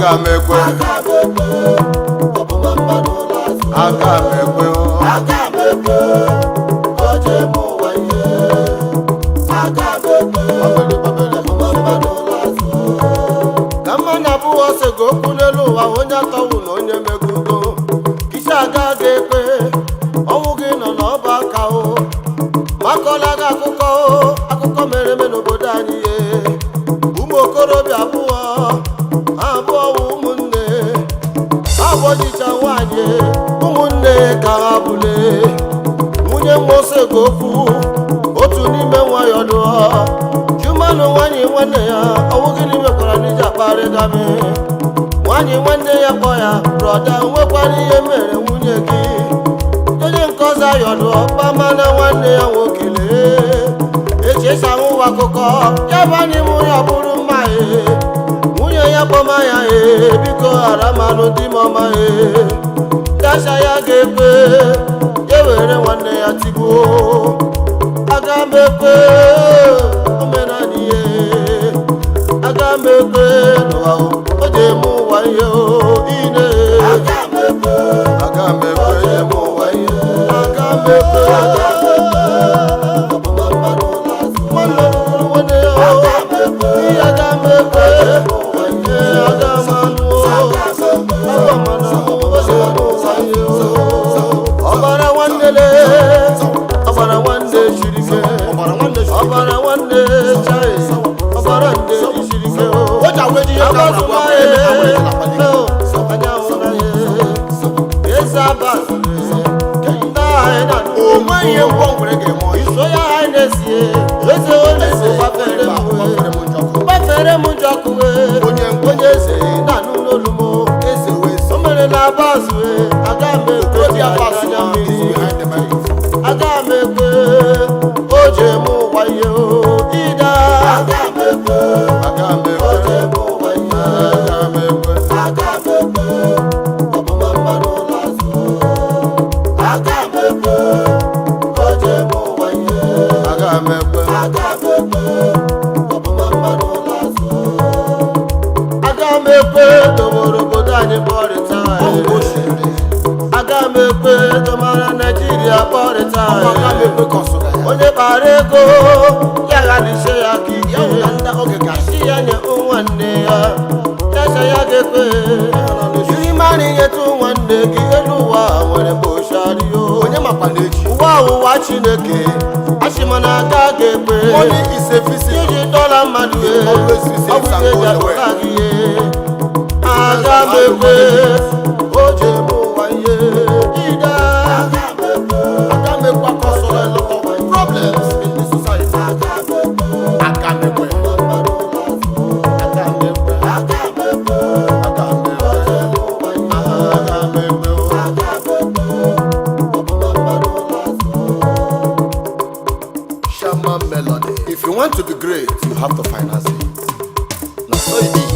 aka m ekwe aka m ekwe ọbụma mmadụ ụlọ azụ aka m ekwe o. aka m ekwe o ji eme ụwa ihe aka m ekwe ọbụma mmadụ ụlọ azụ ka mma na abụghị ọsọ ga okwu n'elu ụwa onye atọwụ na onye megugo kisi aga ga ekpe ọnwụ gị nọ n'ọba aka o makọla gị akụkọ o akụkọ mere eme n'obodo anyị ye ụmụ okorobịa abụọ ha abụọ wụ ụmụnne ha abụọjicha nwaanyị ụmụnne ka ha bụle nwunye mmose ga okwu otu n'ime nwayọ lụọ jumanụ nwaanyị nwanne ya ọwụ gịnị mekwara n'iji akparị gami nwaanyị nwanne ya kpọ ya brọda nwekwara ihe mere nwunye gị onye nke ọzọ ayọlụ ọkpama na nwanne ya nwoke lee echi esi ahụ ụwa akụkọ ya bụ anyị mụ ya bụrụ mma ee nwunye ya kpọma ya ee biko ghara manụ di m ọma ee dasha ya ga-ekwe ya were nwanne ya tigbuo aga m ekwe omenala ihe aga m ekwe n'ụwa o o ji eme ụwa ihe o ine aka m ekwe aga m ekwe ya eme ụwa ihe aga m ekwe ọbụma mmadụ ụlọ azụ nwanne lụrụ nwanne ya o ihe aga m ekwe ihe aga m anụ o agwa mana o ji eme ụwa ihe o ọbara nwanne le ọbara nwanne siri ike ọbara nwanne chai ọbara nne siri ike o onweghị ngwọ nwere ga-eme ọyị iso ya ha na-esie eze onye eze gbafere m wee gbafere m njọkụ wee Onye ngwa. onye eze na-anụ n'olu m eze wee o mere na abazụ wee aga m ekwe Obi Abbas anya na mmiri is behind the mic. aga m ekwe o ji eme ụwa ihe o ida Aga m ekwe, aga m o ji ekwe eme ụwa ihe. aga m ekwe Aga m ekwe, ọbụma mmadụ ụlọ azụ. Aga m ekwe, o ji eme ụwa ihe. aga m ekwe Aga m ekwe, ọbụma mmadụ ụlọ azụ. aga m ekwe dowere obodo anyị kpọrịta Ọ bụ o siri. aga m ekwe domara naijiria kpọrịta Aga m ekwe ka ọ sụrụ ya. onye kpara ego ya ghalisie ya ka ike Ya hụ na ndị oge ga isi ya nye nwanne ya yasa ya ga-ekwe jiri mara inyetụ nwanne gị elu ụwa nwere mgbochario onye makwa na-eji ụwa ụwa chineke achịmana aga ga-ekwe money is a visit iji dọla mmadụ e Always receive ọ bụ some ihe goes ji away. akpọta gị ihe aga m ekwe o ji eme ụwa ihe ide Aga m ekwe, aga m ekwe ka ọ sụrụ a lot of problems in the society. Aga m ekwe, aga m ekwe. aga m ekwe Aga m ekwe, aga m ekwe o ji eme ụwa ihe. aga m ekwe o. Aga m ekwe, ọbụma mmadụ ụlọ azụ. Shaman melody. If you want to be great, you have to finance it. Na so e be.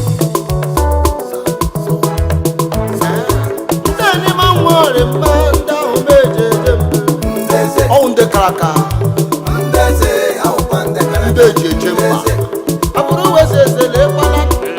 ndị n'ime nwere mma ndị ahụ meje eje mbe Ọwụ ndị kara aka, ndị eji eje mba. abụrụ wezi eze na ịkpala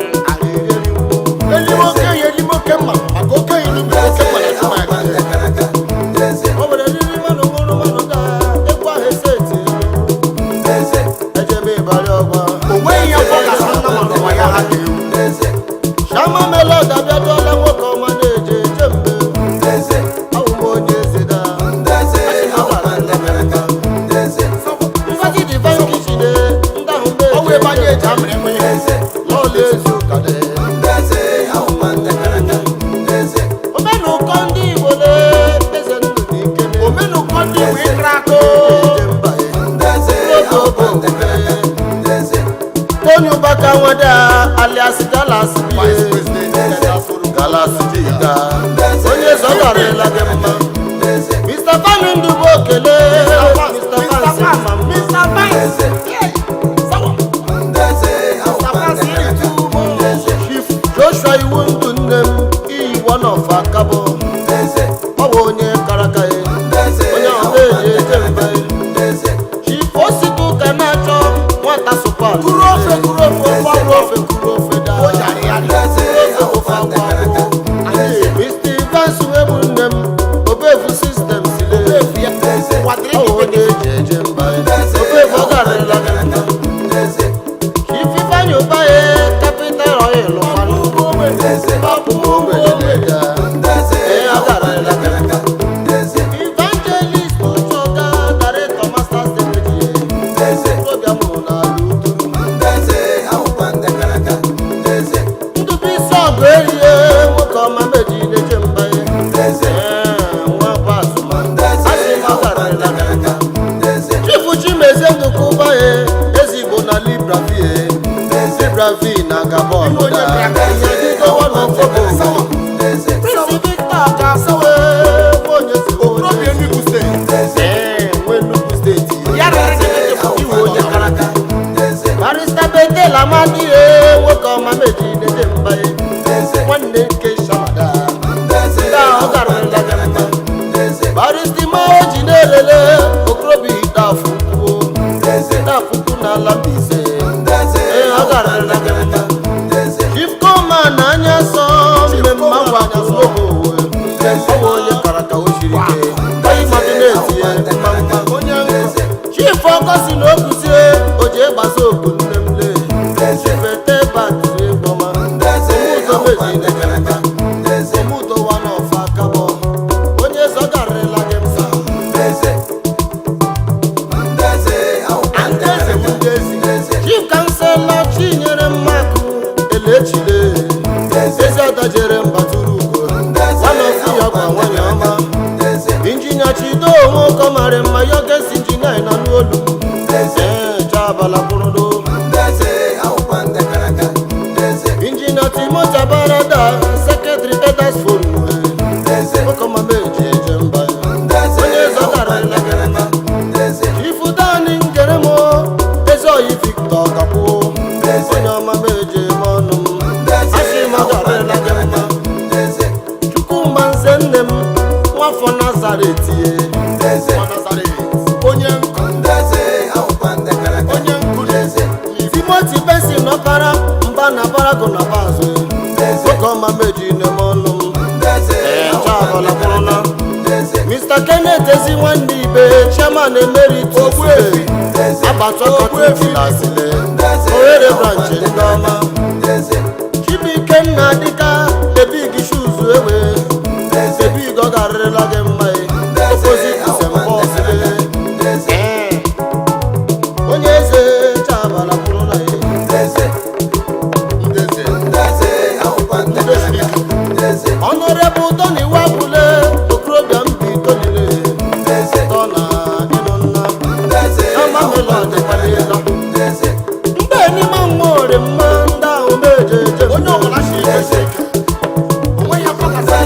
Elime okenye elime oke mma maka okenye elime oke mma na chuma ya. o nwere riri mmanụ nwụrụ mmanụ ga ekwu ahụ ese eti ejebe ịbarị ọgwa O nweghị ihe ọ ga-asa nna ma n'ụwa ya ha ga-ewu. shama melod abịaduola nwoke ọma na-eje eje mbe awụ m onye eze da ngozi divine kitchen ndị ahụ Ọ wụ ebe anyị meje eji amịrị nwa ihe. n'ụlọ ezu ụka dị omenụkọ ndị igbo na eze ndụ na ike na Omenụkọ ndị Igbo ịkra aka eje mba onye ụbaka nweda alias galas Vice President Dada Soro. galas jiga onye zọgarịla gị mma mr fani ndụ bụ okele mr fansi mma mma chief joshua iwu ndụ nne m iyi one of akabụ ọ bụ onye karaka ya onye ọba eji eje mba ya chief ositu ka na-achọ nwata supat Kuru ofe, kuru ofe, ofe kuru ofe kuru ofe daa O jari ya. Kuru ofe, ofe agwụ aristima o ji na-elele okorobịa idafukwu idafukwu n'ala Mbaise ee ọ gara na gị mma chifkoma na anya sọ mmemme agwa owe ọ bụ onye kara ka o siri ike onye mmadụ na-etinye mma mma onye chief ọkọ si na okwuzie o ji gbasa oku nne m lee chifete batiri gbọma omudo meji na-ekere nka omudo wa n'ọfa akabọ onye zọgarịla gị msa Andeze bụ ndị ezi. chief kansela chinyere mmakụ elechile ezi adajere mbatụrụ ugo nwanọfu ya gwa nwanyị ọma injinia chido onwe ụkọ mara mma ya gesi injinia na n'olu ee chabala kwụrụdo injinia timoti abarada sekretary edas forum ụkọmameji eje mba onye zọgarịla gị mma ifudani ngeremo ezi oyi victor kakwuo onye ọma meje eme ọnụ m asị m ọgarịla gị mma chukwuma nze nne m nwafọ nazaret ye Nwa Nazaret, onye nkụ onye nkụzi timoti besi nọkara mba na barago na bazụ oke ọma meji neme ọnụ m ee chabala kwụrụna mr kenneth ezi nwanne ibe chairman emeritus abatọkọtụtilasile ohere branch ndị ọma chibuikenna dịka ebig shuzu ewe ebig ọ garịrịla gị mma opposite sembọsile onye eze chabala kwụrụna ya ọnọrebụ tony wabule okorobịa mbi tonile tọ na ịnụ nna amamelọdịkwalela mgbe n'ime nwa ore mma ndị ahụ meje eje onye ọbụla si eze onwe ya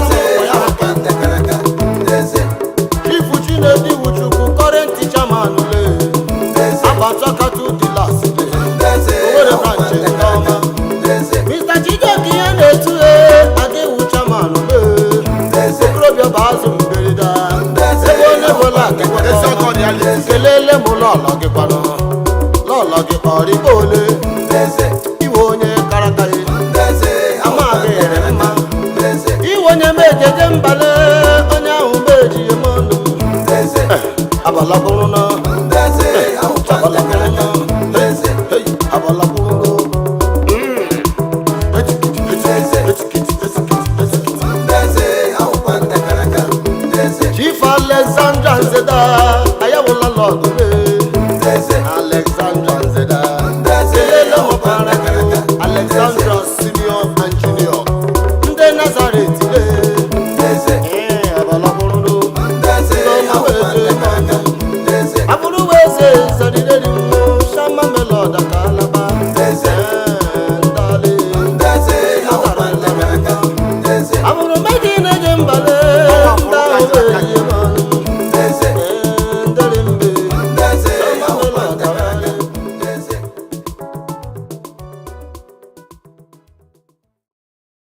ifu chinedi wuchukwu kọrenti chairman le abatakatu dilas owere branch ndị ọma mr chijioke ihe na-etu e aga iwu chairman le okorobịa bụ azụ mberede ebe onye bụla kelele m lọlọ gị kwanụ lọlọ gị kpọrịba ole iwe onye karakaghị amaghị ere mma iwe onye mejeje mbale onye ahụ meji eme ọnụ abalakwụrụ na abalakwụrụ chief alexandra nzeda ayawụla lọdụ mee alexandra nzeda kelele mụbara alexandra senior and junior ndị nazaret le ee abalakwụrụ abụrụ weze zọdịrị mmụ shama melod ka alaba